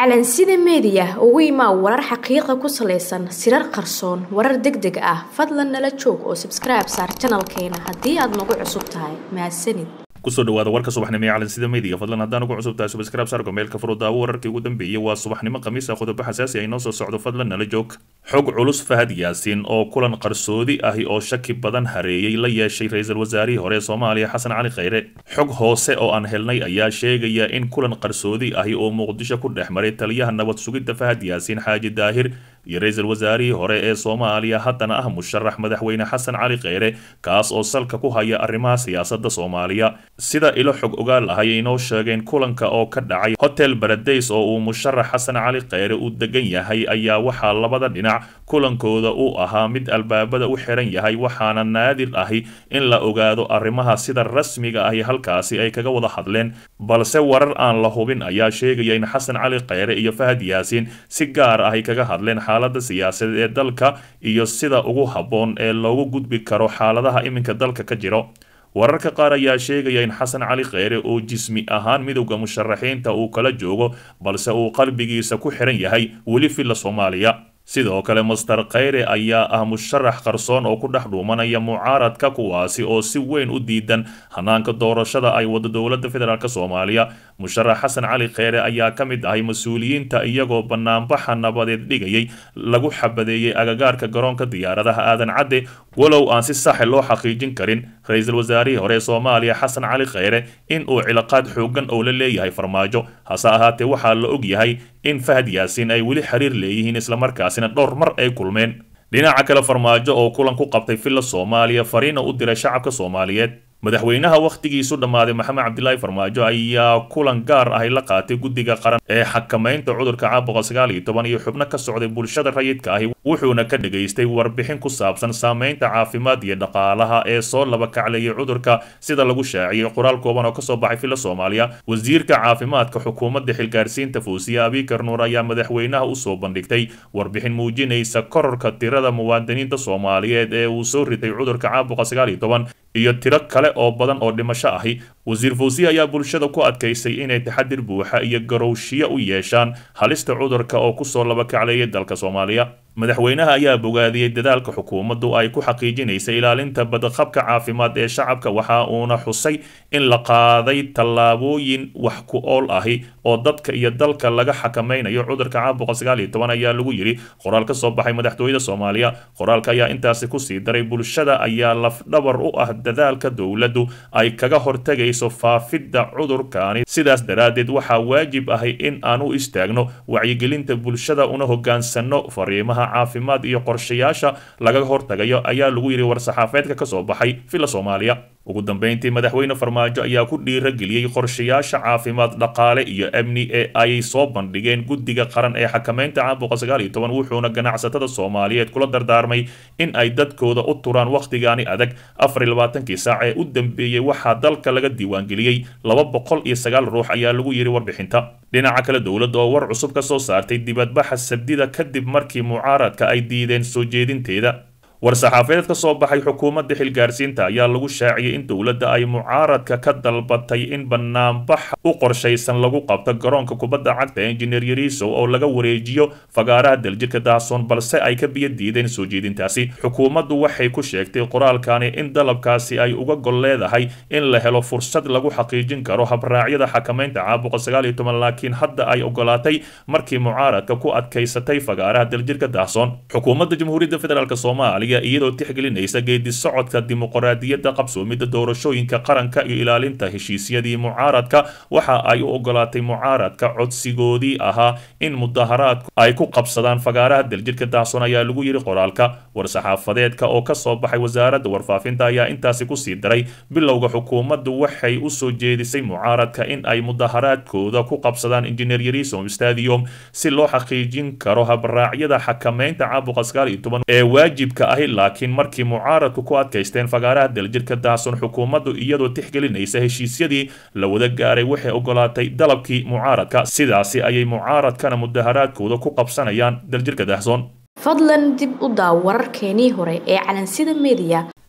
calansida meediya ugu imaa warar xaqiiqa ku salaysan sirar qarsoon warar deg deg ah fadlan nala joog oo sabskribe saar janalkeena haddii aad nagu cusub tahay mahadsanid kusoo dhawaada warka subaxnimo ee calansida meediga fadlan haddaan ugu cusub tahay subscribe saar gomeelka furudaawo wararkii ugu dambeeyey waa subaxnimo khamiis ah qodobo xasaasi ay noo soo socdo fadlan nala joog xog culus fahad yaasiin oo kulan qarsoodi ahi oo shaki badan hareeyey la yeeshay ra-iisul wasaarihii hore ee soomaaliya xasan cali khayre xog hoose oo aan helnay ayaa sheegaya in kulan qarsoodi ahi oo muqdisho ku dhex maray taliyaha nabad sugidda fahad yaasiin xaaji daahir iyo ra-iisul wasaarihii hore ee soomaaliya haddana ah musharax madaxweyne xasan cali kheyre kaas oo salka ku haya arrimaha siyaasadda soomaaliya sida ilo xog ogaal ah ayay inoo sheegeen kulanka oo ka dhacay hotel baradays oo uu musharax xasan cali kheyre uu degan yahay ayaa waxaa labada dhinac kulankooda uu ahaa mid albaabada u xiran yahay waxaana naadir ahi in la ogaado arrimaha sida rasmiga ahi halkaasi ay kaga wada hadleen balse warar aan la hubin ayaa sheegaya in xasan cali kheyre iyo fahad yaasiin si gaar ahy kaga hadleen xaalada siyaasadeed ee dalka iyo sida ugu habboon ee loogu gudbi karo xaaladaha iminka dalka ka jiro wararka qaar ayaa sheegaya in xasan cali kheyre oo jismi ahaan midowda musharaxiinta uu kala joogo balse uu qalbigiisa ku xiran yahay weli filla soomaaliya sidoo kale master kheyre ayaa ah musharax qarsoon oo ku dhex dhuumanaya mucaaradka kuwaasi oo si weyn u diidan hanaanka doorashada ay wado dowladda federaalk soomaaliya musharax xasan cali kheyre ayaa ka mid ahay mas-uuliyiinta iyagoo banaanbaxa nabadeed dhigayay lagu xabadeeyey agagaarka garoonka diyaaradaha aadan cadde walow aan si saxe loo xaqiijin karin ra-iisul wasaarihii hore ee soomaaliya xasan cali kheyre in uu cilaaqaad xoogan oo la leeyahay farmaajo hase ahaatee waxaa la og yahay in fahad yaasiin ay weli xiriir leeyihiin islamarkaasina dhowr mar ay kulmeen dhinaca kale farmaajo oo kulan ku qabtay villa soomaaliya fariina u diray shacabka soomaaliyeed madaxweynaha wakhtigiisu dhammaaday maxamed cabdilaahi farmaajo ayaa kulan gaar ahy la qaatay guddiga qaran ee xakamaynta cudurka caabuqa sagaal iyo toban iyo xubno ka socday bulshada rayidka ahi wuxuuna ka dhagaystay warbixin ku saabsan saameynta caafimaad iyo dhaqaalaha ee soo laba kaclayay cudurka sida lagu shaaciyey qoraal kooban oo kasoo baxay villa soomaaliya wasiirka caafimaadka xukuumadda xilgaarsiinta fuusiya abikar nuur ayaa madaxweynaha usoo bandhigtay warbixin muujinaysa kororka tirada muwaadiniinta soomaaliyeed ee uu soo ritay cudurka caabuqa sagaal iyo toban iyo tiro kale oo badan oo dhimasho ahi wasiir fawsiya ayaa bulshada ku adkaysay inay taxadir buuxa iyo garowshiyo u yeeshaan halista cudurka oo kusoo laba kacleeyay dalka soomaaliya madaxweynaha ayaa bogaadiyey dadaalka xukuumaddu ay ku xaqiijinaysa ilaalinta badqabka caafimaad ee shacabka waxa uuna xusay in la qaaday tallaabooyin wax ku ool ahi oo dadka iyo dalka laga xakamaynayo cudurka caabuqa sagaal iyo toban ayaa lagu yidhi qoraal ka soo baxay madaxtooyada soomaaliya qoraalka ayaa intaasi kusii daray bulshada ayaa lafdhabar u ah dadaalka dowladdu ay kaga hortegayso faafidda cudurkaani sidaas daraaddeed waxaa waajib ahi in aan u istaagno wacyigelinta bulshada una hogaansano fariimaha caafimaad iyo qorshayaasha laga hortagayo ayaa lagu yidhi war-saxaafeedka ka soo baxay villa soomaaliya ugu dambeyntii madaxweyne farmaajo ayaa ku dhiirageliyey qorshayaasha caafimaad dhaqaale iyo amni ee ay soo bandhigeen guddiga qaran ee xakamaynta caabuqa sagaal iyo toban wuxuuna ganacsatada soomaaliyeed kula dardaarmay in ay dadkooda u turaan wakhtigaani adag afar iyo labaatankii saac ee u dambeeyey waxaa dalka laga diiwaangeliyey laba boqol iyo sagaal ruux ayaa lagu yidhi warbixinta dhinaca kale dowladda oo war cusub ka soo saartay dibadbaxa sabdida kadib markii mucaaradka ay diideen soo jeedinteeda war-saxaafeed ka soo baxay xukuumadda xilgaarsiinta ayaa lagu shaaciyey in dowladda ay mucaaradka ka dalbatay in banaanbax u qorshaysan lagu qabto garoonka kubadda cagta engineer yariisow oo laga wareejiyo fagaaraha daljirka daasoon balse ay ka biyo diideen soo jeedintaasi xukuumaddu waxay ku sheegtay qoraalkani in dalabkaasi ay uga gol leedahay in la helo fursad lagu xaqiijin karo habraacyada xakamaynta caabuqa sagaal iyo toban laakiin hadda ay ogolaatay markii mucaaradka ku adkaysatay fagaaraha daljirka daasoon xukuumadda jamhuuriyadda federaalk soomaaliya iyadoo tixgelinaysa geedi socodka dimuqraadiyadda qabsoomidda doorashooyinka qaranka iyo ilaalinta heshiisyadii mucaaradka waxa ay u ogolaatay mucaaradka codsigoodii ahaa in mudaharaadku ay ku qabsadaan fagaaraha daljirka daason ayaa lagu yidhi qoraalka war-saxaafadeedka oo kasoo baxay wasaaradda warfaafinta ayaa intaasi kusii daray bilowga xukuumaddu waxay usoo jeedisay mucaaradka in ay mudaharaadkooda ku qabsadaan engineer yarisom stadium si loo xaqiijin karo habraacyada xakamaynta caabuqa sagaal iyo toban ee waajibka ahi laakiin markii mucaaradku ku adkaysteen fagaaraha daljirka daason xukuumaddu iyadoo tixgelinaysa heshiisyadii la wada gaaray waxay ogolaatay dalabkii mucaaradka sidaasi ayay mucaaradkana mudaharaadkooda ku qabsanayaan daljirka daahsoon fadlan dib u daaw wararkeenii hore ee calansida meediya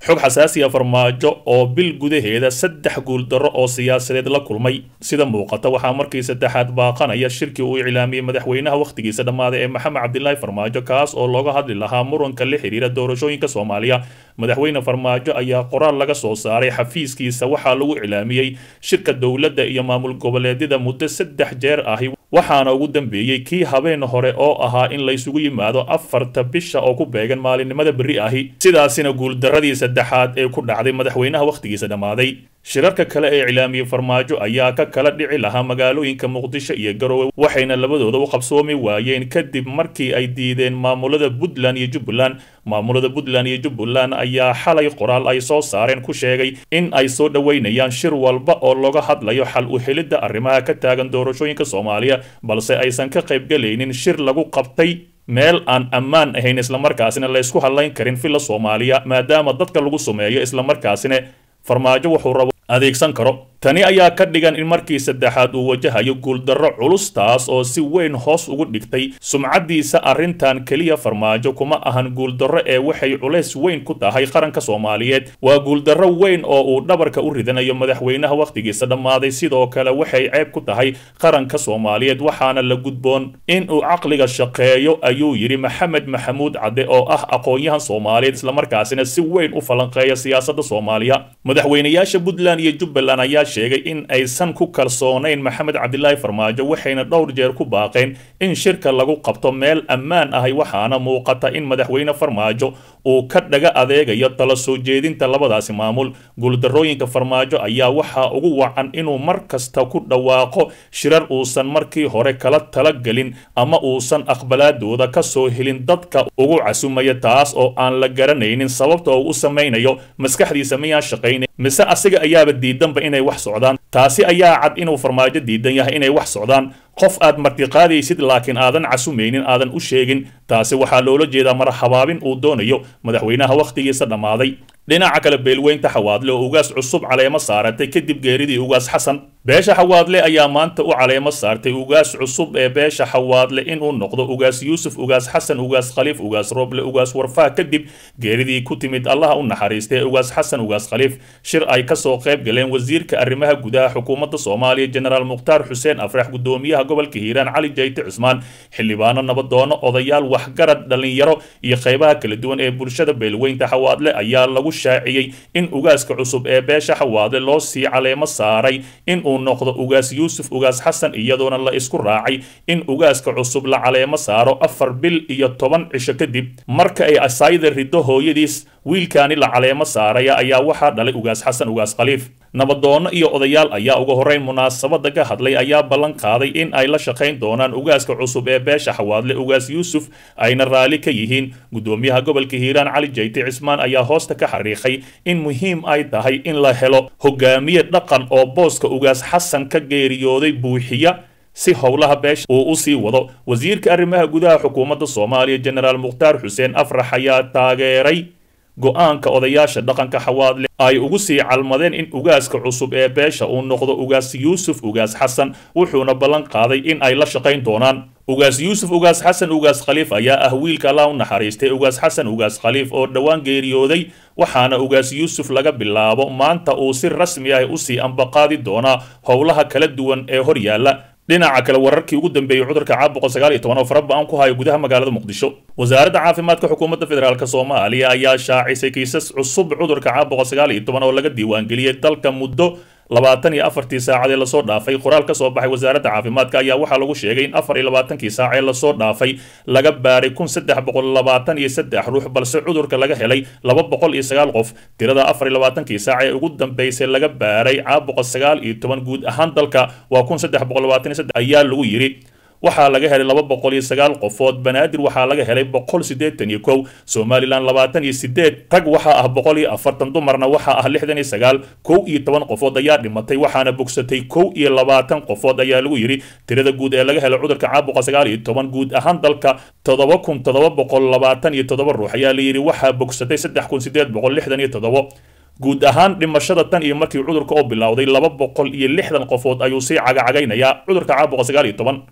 xog xasaasiya farmaajo oo bil gudaheeda saddex guuldarro oo siyaasadeed la kulmay sida muuqata waxaa markii saddexaad baaqanaya shirkii uu iclaamiyey madaxweynaha wakhtigiisa dhammaaday ee maxamed cabdilaahi farmaajo kaas oo looga hadli lahaa muranka la xiriira doorashooyinka soomaaliya madaxweyne farmaajo ayaa qoraal laga soo saaray xafiiskiisa waxaa lagu iclaamiyey shirka dowladda iyo maamul goboleedyada muddo saddex jeer ahi waxaana ugu dambeeyey kii habeen hore oo ahaa in laysugu yimaado afarta bisha oo ku beegan maalinimada berri ahi sidaasina guuldaradii saddexaad ee ku dhacday madaxweynaha wakhtigiisa dhammaaday shirarka kale ee iclaamiyey farmaajo ayaa ka kala dhici lahaa magaalooyinka muqdisho iyo garowe waxayna labadooda u qabsoomi waayeen kadib markii ay diideen maamulada puntland iyo jubbaland maamulada puntland iyo jubbaland ayaa xalay qoraal ay soo saareen ku sheegay in ay soo dhoweynayaan shir walba oo looga hadlayo xal u helidda arrimaha ka taagan doorashooyinka soomaaliya balse aysan ka qaybgelaynin shir lagu qabtay meel aan ammaan ahayn islamarkaasina laysku hadlayn karin villa soomaaliya maadaama dadka lagu sumeeyo islamarkaasina farmaajo wuxuu rabo adeegsan karo tani ayaa ka dhigan in markii saddexaad uu wajahayo guuldarro culus taas oo si weyn hoos ugu dhigtay sumcaddiisa arrintan keliya farmaajo kuma ahan guuldarro ee waxay culays weyn ku tahay qaranka soomaaliyeed waa guuldarro weyn oo uu dhabarka u ridanayo madaxweynaha wakhtigiisa dhammaaday sidoo kale waxay ceeb ku tahay qaranka soomaaliyeed waxaana la gudboon in uu caqliga shaqeeyo ayuu yidhi maxamed maxamuud cadde oo ah aqoon-yahan soomaaliyeed islamarkaasina si weyn u falanqeeya siyaasadda soomaaliya madaxweynayaasha puntland iyo jubbaland ayaa sheegay in aysan ku kalsoonayn maxamed cabdilaahi farmaajo waxayna dhowr jeer ku baaqeen in shirka lagu qabto meel ammaan ahay waxaana muuqata in madaxweyne farmaajo uu ka dhaga adeegayo tala soo jeedinta labadaasi maamul guuldarrooyinka farmaajo ayaa waxaa ugu wacan inuu mar kasta ku dhawaaqo shirar uusan markii hore kala talagelin ama uusan aqbalaadooda ka soo helin dadka ugu casumaya taas oo aan la garanaynin sababta oo u samaynayo maskaxdiisa miyaan shaqaynayn mise asiga ayaaba diidanba inay wax socdaan taasi ayaa cad inuu farmaajo diidan yahay inay wax socdaan qof aad martiqaadaysid laakiin aadan casumaynin aadan u sheegin taasi waxaa loola jeedaa mar habaabin uu doonayo madaxweynaha wakhtigiisa dhammaaday dhinaca kale beelweynta xawaadle oo ugaas cusub caleemo saaratay kadib geeridii ugaas xasan beesha xawaadle ayaa maanta u caleemo saartay ugaas cusub ee beesha xawaadle inuu noqdo ugaas yuusuf ugaas xasan ugaas khaliif ugaas roble ugaas warfaa kadib geeridii ku timid allaha u naxariistay ugaas xasan ugaas khaliif shir ay kasoo qayb galeen wasiirka arrimaha gudaha xukuumadda soomaaliya jenaraal mukhtaar xuseen afrax gudoomiyaha gobolka hiiraan cali jayte cusmaan xildhibaano nabadoono odayaal waxgarad dhallinyaro iyo qaybaha kala duwan ee bulshada beelweynta xawaadle ayaa lagu shaaciyey in ugaaska cusub ee beesha xawaadle loo sii caleemo saaray in uu noqdo ugaas yuusuf ugaas xasan iyadoona la isku raacay in ugaaska cusub la caleemo saaro afar bil iyo toban cisho kadib marka ay asaayda riddo hooyadiis wiilkaani la caleemo saaraya ayaa waxaa dhalay ugaas xasan ugaas khaliif nabadoono iyo odayaal ayaa uga horreyn munaasabada ka hadlay ayaa ballan qaaday in ay la shaqayn doonaan ugaaska cusub ee beesha xawaadle ugaas yuusuf ayna raalli ka yihiin gudoomiyaha gobolka hiiraan cali jayte cismaan ayaa hoosta ka xariiqay in muhiim ay tahay in la helo hogaamiye dhaqan oo booska ugaas xasan ka geeriyooday buuxiya si howlaha beesha uu u sii wado wasiirka arrimaha gudaha xukuumadda soomaaliya jenaraal mukhtaar xuseen afrax ayaa taageeray go-aanka odayaasha dhaqanka xawaadle ay ugu sii calmadeen in ugaaska cusub ee beesha uu noqdo ugaas yuusuf ugaas xasan wuxuuna ballan qaaday in ay la shaqayn doonaan ugaas yuusuf ugaas xasan ugaas khaliif ayaa ah wiilka allah u naxariistay ugaas xasan ugaas khaliif oo dhowaan geeriyooday waxaana ugaas yuusuf laga bilaabo maanta uu si rasmi ah usii ambaqaadi doonaa howlaha kala duwan ee hor yaalla dhinaca kale wararkii ugu dambeeyey cudurka caabuqa sagaal iyo toban oo fara ba-an ku hayo gudaha magaalada muqdisho wasaaradda caafimaadka xukuumadda federaalk soomaaliya ayaa shaacisay kiisas cusub cudurka caabuqa sagaal iyo toban oo laga diiwaangeliyey dalka muddo labaatan iyo afartii saacad ee lasoo dhaafay qoraal ka soo baxay wasaaradda caafimaadka ayaa waxaa lagu sheegay in afar iyo labaatankii saac ee lasoo dhaafay laga baaray kun saddex boqol labaatan iyo saddex ruux balse cudurka laga helay laba boqol iyo sagaal qof tirada afar iyo labaatankii saac ee ugu dambeysay laga baaray caabuqa sagaal iyo toban guud ahaan dalka waa kun saddex boqol labaatan iyo saddex ayaa lagu yidhi waxaa laga helay laba boqol iyo sagaal qofood banaadir waxaa laga helay boqol siddeetan iyo kow somalilan labaatan iyo sideed rag waxaa ah boqol iyo afartan dumarna waxaa ah lixdan iyo sagaal kow iyo toban qofood ayaa dhimatay waxaana bogsatay kow iyo labaatan qofood ayaa lagu yidhi tirada guud ee laga helay cudurka caabuqa sagaal iyo toban guud ahaan dalka toddoba kun toddoba boqol labaatan iyo toddoba ruux ayaa la yidhi waxaa bogsatay saddex kun sideed boqol lixdan iyo toddobo guud ahaan dhimashada tan iyo markii cudurka oo bilowday laba boqol iyo lixdan qofood ayuu sii cagacagaynayaa cudurka caabuqa sagaal iyo toban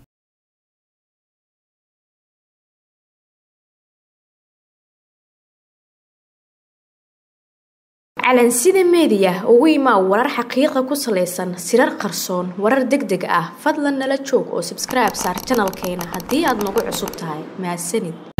calansida meediya ugu imaa warar xaqiiqa ku salaysan sirar qarsoon warar deg deg ah fadlan nala joog oo sabskribe saar janalkeena haddii aad nagu cusub tahay mahadsanid